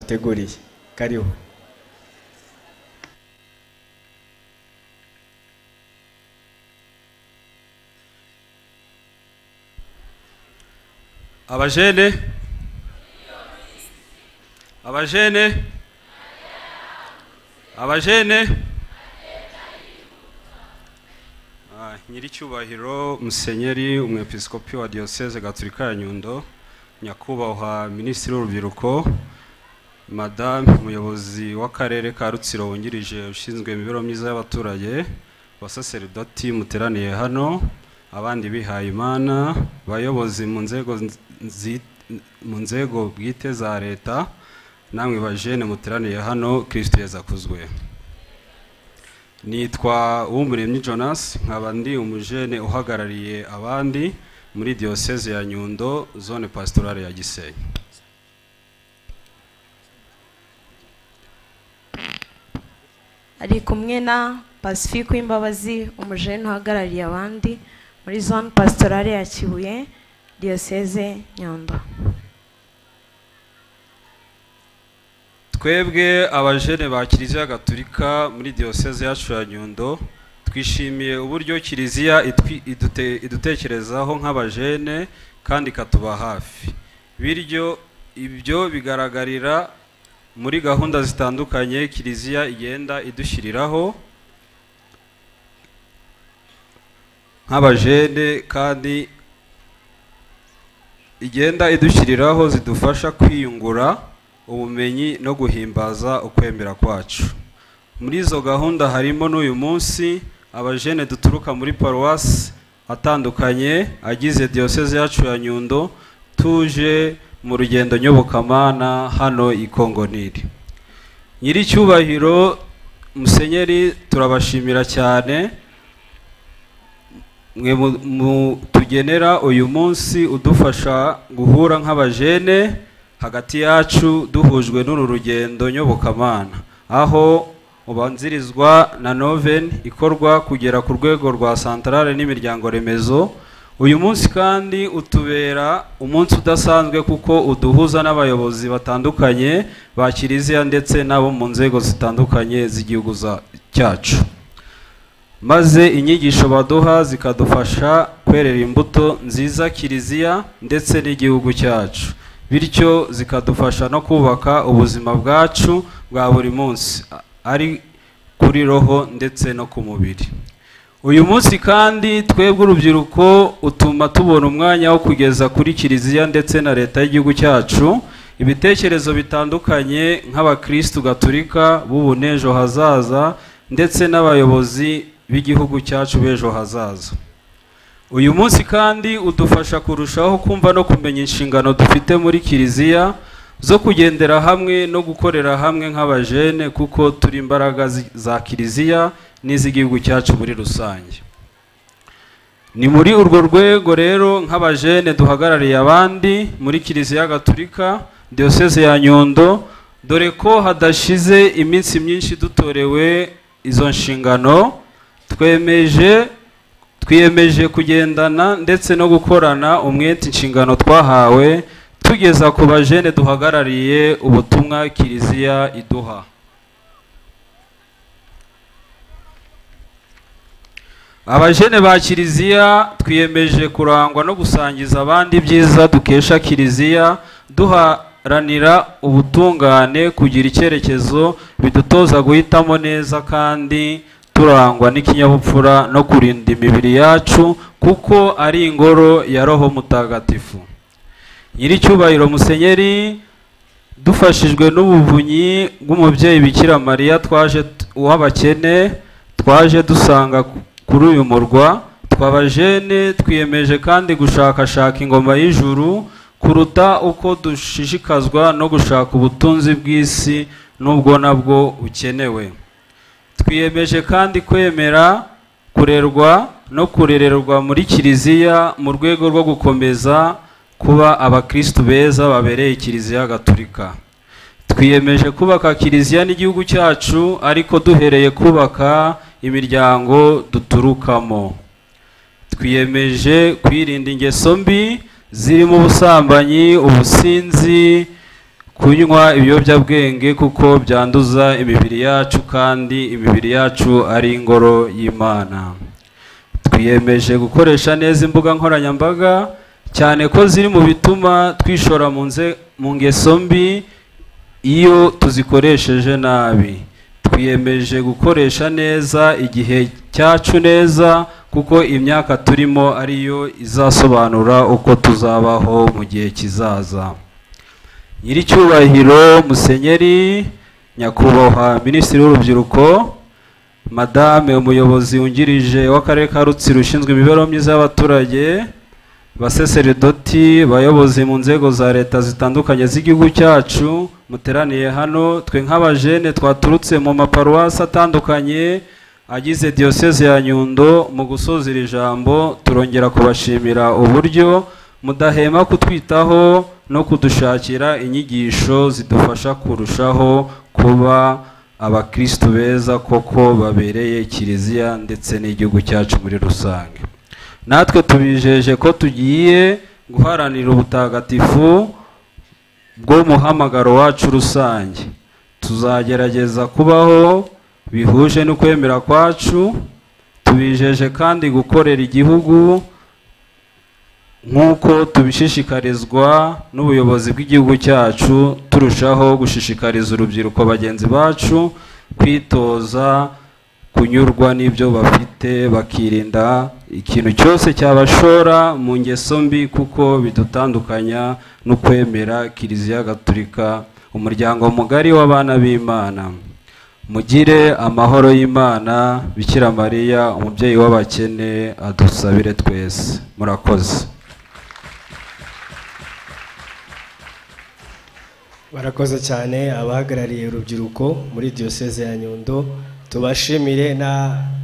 duteguriye kariho abajene abajene abajene Ah, nyiricyubahiro musenyeri umwepiskopi wa diyoseze gatolika ya nyundo nyakubahwa minisitiri w'urubyiruko madame umuyobozi w'akarere ka rutsiro wungirije ushinzwe imibereho myiza y'abaturage abasaseridoti muteraniye hano abandi bihaye imana bayobozi mu nzego nzi- mu nzego bwite za leta namwe bajene muteraniye hano kirisito yazakuzwe nitwa uwumuremyi jonas nkaba ndi umujene uhagarariye abandi muri diyoseze ya nyundo zone pasitorale ya gisenyi ari kumwe na pacifique w'imbabazi umujene uhagarariye abandi muri zone pasitorale ya kibuye diyoseze nyundo twebwe abajene ba kiliziya gaturika muri diyoseze yacu ya nyundo twishimiye uburyo kiliziya itwi- idute- idutekerezaho nk'abajene kandi ikatuba hafi bityo ibyo bigaragarira muri gahunda zitandukanye kiliziya igenda idushyiriraho nk'abajene kandi igenda idushyiriraho zidufasha kwiyungura ubumenyi no guhimbaza ukwemera kwacu muri izo gahunda harimo n'uyu munsi abajene duturuka muri paruwasi atandukanye agize diyoseze yacu ya nyundo tuje mu rugendo nyobokamana hano i kongoniri nyiricyubahiro musenyeri turabashimira cyane mwe mu- mutugenera uyu munsi udufasha guhura nk'abajene hagati yacu duhujwe n'uru rugendo nyobokamana aho ubanzirizwa na noven ikorwa kugera ku rwego rwa santarare n'imiryango remezo uyu munsi kandi utubera umunsi udasanzwe kuko uduhuza n'abayobozi batandukanye ba kiliziya ndetse n'abo mu nzego zitandukanye z'igihugu za- cyacu maze inyigisho baduha zikadufasha kwerera imbuto nziza kiliziya ndetse n'igihugu cyacu bityo zikadufasha no kubaka ubuzima bwacu bwa buri munsi a- ari kuri roho ndetse no ku mubiri uyu munsi kandi twebwe urubyiruko utuma tubona umwanya wo kugeza kuri kiliziya ndetse na leta y'igihugu cyacu ibitekerezo bitandukanye nk'abakristu gaturika b'ubu n'ejo hazaza ndetse n'abayobozi b'igihugu cyacu b'ejo hazaza uyu munsi kandi udufasha kurushaho kumva no kumenya inshingano dufite muri kiliziya zo kugendera hamwe no gukorera hamwe nk'abajene kuko turi imbaraga zi- za kiliziya n'iz'igihugu cyacu muri rusange ni muri urwo rwego rero nk'abajene duhagarariye abandi muri kiliziya gaturika diyoseze ya nyundo dore ko hadashize iminsi myinshi dutorewe izo nshingano twemeje twiyemeje kugendana ndetse no gukorana umwete inshingano twahawe tugeza ku bajene duhagarariye ubutumwa kiliziya iduha abajene ba kiliziya twiyemeje kurangwa no gusangiza abandi ibyiza dukesha kiliziya duharanira ubutungane kugira icyerekezo bidutoza guhitamo neza kandi turangwa n'ikinyabupfura no kurinda imibiri yacu kuko ari ingoro ya roho mutagatifu nyiricyubahiro musenyeri dufashijwe n'ubuvunyi bw'umubyeyi bikira mariya twaje t- uw'abakene twaje dusanga ku- kuri uyu murwa twabajene twiyemeje kandi gushakashaka ingoma y'ijuru kuruta uko dushishikazwa no gushaka ubutunzi bw'isi n'ubwo nabwo bukenewe twiyemeje kandi kwemera kurerwa no kurererwa muri kiliziya mu rwego rwo gukomeza kuba abakristu beza babereye kiliziya gaturika twiyemeje kubaka kiliziya n'igihugu cyacu ariko duhereye kubaka imiryango duturukamo twiyemeje kwirinda ingeso mbi zirimo ubusambanyi ubusinzi kunywa ibiyobyabwenge kuko byanduza imibiri yacu kandi imibiri yacu ari ingoro y'imana twiyemeje gukoresha neza imbuga nkoranyambaga cyane ko ziri mu bituma twishora mu nze- mu ngeso mbi iyo tuzikoresheje nabi twiyemeje gukoresha neza igihe cyacu neza kuko imyaka turimo ariyo izasobanura uko tuzabaho mu gihe kizaza nyiricyubahiro musenyeri nyakubahwa minisitiri w'urubyiruko madame umuyobozi wungirije w'akarere ka rutsiro ushinzwe imibereho myiza y'abaturage baseseredoti bayobozi mu nzego za leta zitandukanye z'igihugu cyacu muteraniye hano twe nk'abajene twaturutse mu maparuwasi atandukanye agize diyoseze ya nyundo mu gusoza iri jambo turongera kubashimira uburyo mudahema kutwitaho no kudushakira inyigisho zidufasha kurushaho kuba abakristu beza koko babereye kiliziya ndetse n'igihugu cyacu muri rusange natwe tubijeje ko tugiye guharanira ubutagatifu bw'umuhamagaro wacu rusange tuzagerageza kubaho bihuje n'ukwemera kwacu tubijeje kandi gukorera igihugu nk'uko tubishishikarizwa n'ubuyobozi bw'igihugu cyacu turushaho gushishikariza urubyiruko bagenzi bacu kwitoza kunyurwa n'ibyo bafite bakirinda ikintu cyose cyabashora mu ngeso mbi kuko bidutandukanya no kwemera kiliziya gatulika umuryango mugari w'abana b'imana mugire amahoro y'imana bikira mariya umubyeyi w'abakene adusabire twese murakoze barakoze cyane abahagarariye urubyiruko muri diyoseze ya nyundo tubashimire na